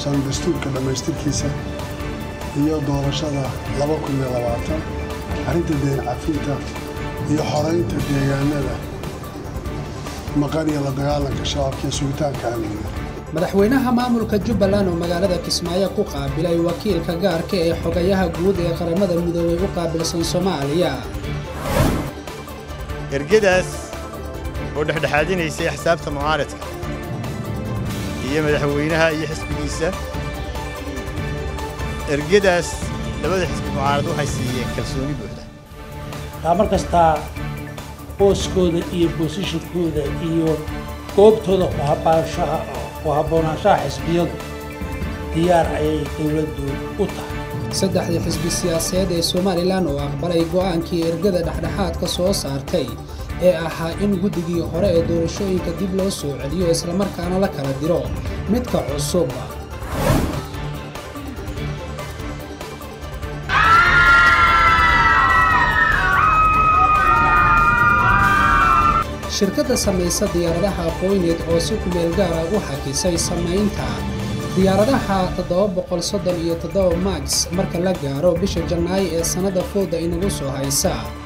saabsan dastuurka dhammaystirkiisa iyo doorashada laba kun iyo labaatan arrinta deen cafinta iyo xoraynta deegaanada maqan iyo la dagaalanka shabaabka iyo sugitaanka amniga madaxweynaha maamulka jubbaland oo magaalada kismaayo ku qaabilay wakiilka gaarka ee xogayaha guud ee qaramada midoobay u qaabilsan soomaaliya ergadaas oo dhexdhexaadinaysay axsaabta mucaaradka iyo madaxweynaha iyo xisbigiisa ergadaas labada xisbi mucaarad waxay siiyeen kalsooni buuxda taa mar kastaa booskooda iyo boosishinkooda iyo goobtooda ku habboonaanshaha xisbiyadu diyaar ayay dowladdu u tahay saddexdii xisbi siyaasadeed ee somalilan oo aqbalay go'aankii ergada dhexdhexaadka soo saartay ee ahaa in guddigii hore ee doorashooyinka dib loo soo celiyo islamarkaana la kala diro midka cusub shirkadda samaysa diyaaradaha aqooyneed oo si kumeel gaara u xakisay samaynta diyaaradaha iyo max marka la gaaro bisha janaayo ee sannadda fooda inagu soo haysa